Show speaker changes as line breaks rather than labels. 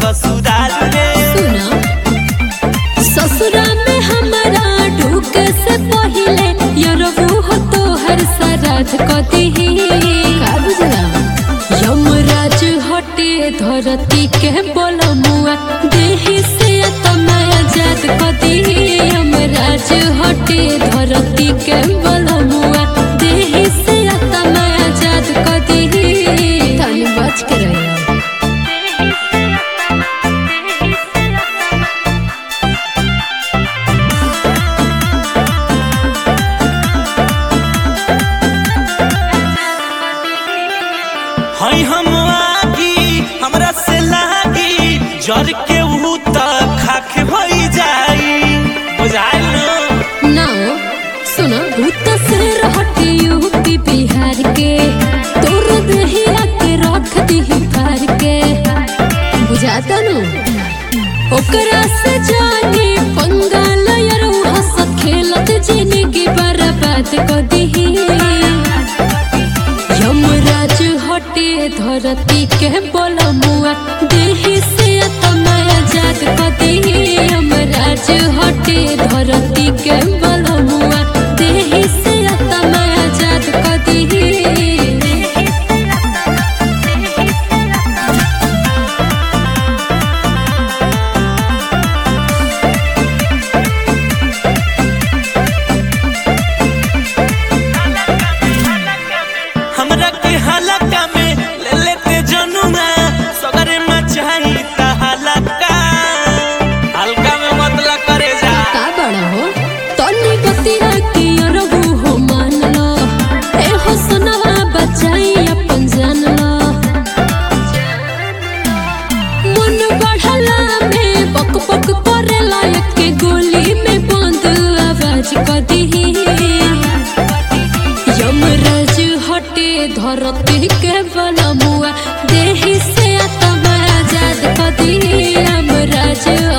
ससुराल में
सुना ससुरा में हमारा ढूक से पहिले यरबू हो तो हर सराध कदी का बुझला यमराज हटे धरती के बोलमुआ देहि से तमाया जात कदी यमराज हटे धरती के बोलमुआ देहि से तमाया जात कदी तनी बच के रहिया
हई हम आगी हमरा से लागी जर के ऊ त खाख भई जाई बुझाइल न
ना सुना भूत से रहते यूपी बिहार के तोर दहिया के रख दी फार के बुझाता नु ओकरा से जाने पंगाल यार हंस खेलत जिंदगी बर्बाद कर दी यमराज हटे धरती के बोलमुआ देहि से तमाया जात कदी यमराज हटे धरती के बोलमुआ देहि से तमाया जात कदी
हमरा के हलका में ले लेते जनुमा सगरे मचाई ता हलका हल्का में मतलब करे जा
का बड़ा हो तनी बतिया के अरबू हो मान लो ए हो सुनवा बचाई अपन जान लो मन बढ़ला में बक बक करेला एक गोली में बंद आवाज कदी यमराज हटे धरती के बनमुआ देहि से आत्मा आजाद कदी यमराज